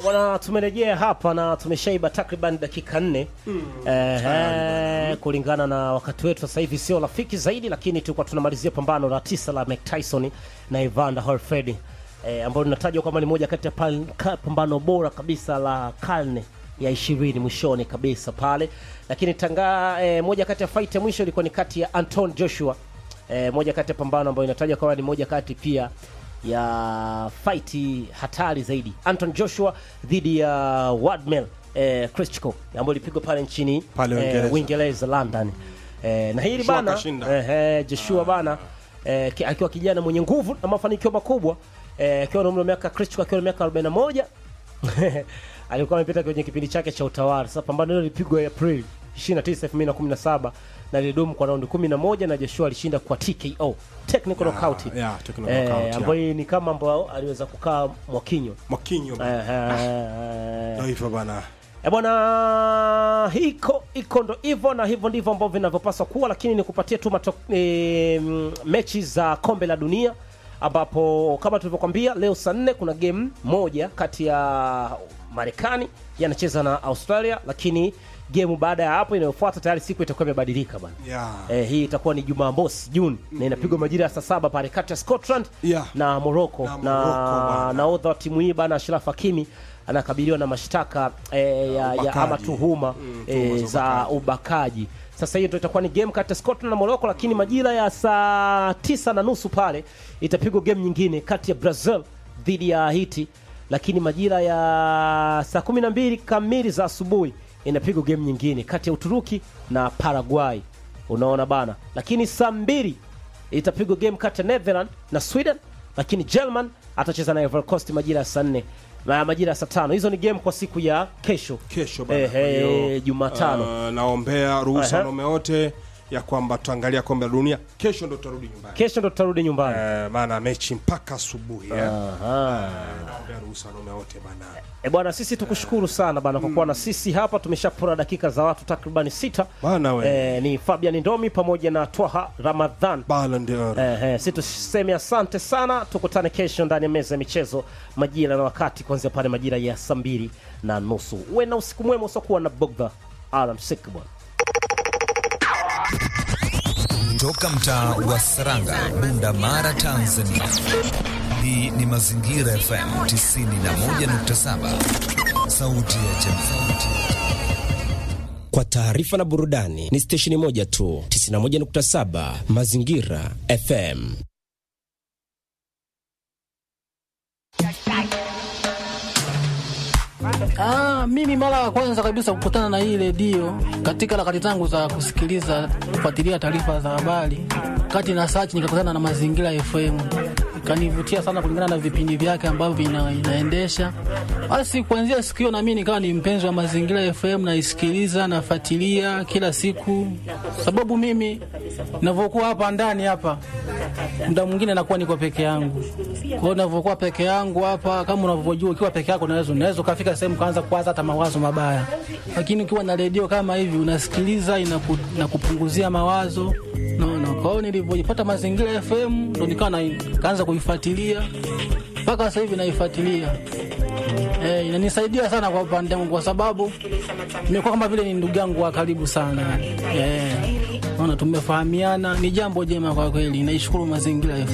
Bwana, tumerejea hapa na tumeshaiba takriban dakika nne eh, kulingana na wakati wetu sasa hivi sio rafiki zaidi, lakini tulikuwa tunamalizia pambano la tisa la Mike Tyson na Evander Holyfield eh, ambalo linatajwa kwamba ni moja kati ya pal- ka- pambano bora kabisa la karne ya ishirini mwishoni kabisa pale, lakini tanga eh, moja kati ya fight ya mwisho ilikuwa ni kati ya Anton Joshua eh, moja kati ya pambano ambayo inatajwa kwamba ni moja kati pia ya fight hatari zaidi Anton Joshua dhidi ya Wardmel eh, Klitschko ambayo ilipigwa pale nchini Pale eh, Uingereza. Uingereza London eh, na hili Joshua bana kashinda. eh, eh, Joshua bana eh, ki- akiwa kijana mwenye nguvu na mafanikio makubwa eh, akiwa na umri wa miaka Klitschko akiwa na miaka 41 alikuwa amepita kwenye kipindi chake cha utawala. Sasa pambano hilo lilipigwa April 29, 2017 na lilidumu kwa raundi 11 na Joshua alishinda kwa TKO, technical knockout. yeah, technical Eh, knockout, yeah. ambayo ni kama ambao aliweza kukaa Mwakinyo. Mwakinyo Eh, eh, ndio hivyo bana. E bwana, hiko iko ndo hivyo na hivyo ndivyo ambavyo vinavyopaswa kuwa, lakini nikupatie tu mato, e, mm, mechi za kombe la dunia ambapo kama tulivyokwambia leo saa nne kuna game moja kati ya Marekani yanacheza na Australia, lakini game baada ya hapo inayofuata tayari siku itakuwa imebadilika bana. Yeah. Eh, hii itakuwa ni Jumamosi Juni na inapigwa majira ya saa saba pale kati ya Scotland Yeah. na Morocco Na na, Morocco bana. nahodha wa timu hii bana Ashraf Hakimi anakabiliwa na mashtaka eh, ya, ya Ubakaji. ama tuhuma Mm, eh, tuhuma za za ubakaji. ubakaji. Sasa hiyo ndio itakuwa ni game kati ya Scotland na Morocco, lakini majira ya saa tisa na nusu pale itapigwa game nyingine kati ya Brazil dhidi ya Haiti, lakini majira ya saa kumi na mbili kamili za asubuhi inapigwa game nyingine kati ya Uturuki na Paraguay. Unaona bana, lakini saa mbili itapigwa game kati ya Netherlands na Sweden, lakini German atacheza na Ivory Coast majira ya saa nne na majira ya saa tano. Hizo ni game kwa siku ya kesho Kesho bana. Eh, Kwa eh, hiyo, Jumatano. uh, naombea ruhusa Aha. wanaume wote ya kwamba tutaangalia kombe la dunia kesho, ndo tutarudi nyumbani kesho ndo tutarudi nyumbani. Eh, maana mechi mpaka asubuhi eh. Aha. naombea ruhusa wanaume wote bana. E bwana, sisi tukushukuru sana bana kwa kuwa na sisi hapa. Tumeshapora dakika za watu takribani sita. Bana we. Eh, ni Fabian Ndomi pamoja na Twaha Ramadhan. Ballon d'Or. Eh, eh, si tuseme asante sana, tukutane kesho ndani ya meza ya michezo majira na wakati kuanzia pale majira ya saa mbili na nusu. Uwe na usiku mwema usiokuwa na bugdha. Alamsik bwana. Toka mtaa wa Saranga, Bunda Mara, Tanzania. Hii ni Mazingira FM 91.7, sauti ya jamii. Kwa taarifa na burudani ni stesheni moja tu, 91.7 Mazingira FM. Ah, mimi mara ya kwanza kabisa kukutana na hii redio katika harakati zangu za kusikiliza kufuatilia taarifa za habari, kati na search nikakutana na Mazingira FM, ikanivutia sana kulingana na vipindi vyake ambavyo ina, inaendesha. Basi kuanzia siku hiyo na mimi nikawa ni mpenzi wa Mazingira FM, naisikiliza nafuatilia kila siku, sababu mimi ninavyokuwa hapa ndani hapa muda mwingine nakuwa niko peke yangu. Kwa hiyo ninavyokuwa peke yangu hapa, kama unavyojua, ukiwa peke yako unaweza unaweza ukafika sehemu kaanza kuwaza hata mawazo mabaya, lakini ukiwa na redio kama hivi unasikiliza, inaku, inakupunguzia mawazo naona. Kwa hiyo nilivyojipata Mazingira FM ndo nikawa na- kaanza kuifuatilia mpaka sasa hivi naifuatilia. Eh, inanisaidia sana kwa upande wangu kwa sababu nimekuwa kama vile ni ndugu yangu wa karibu sana. Eh, naona tumefahamiana, ni jambo jema kwa kweli. Naishukuru Mazingira FM.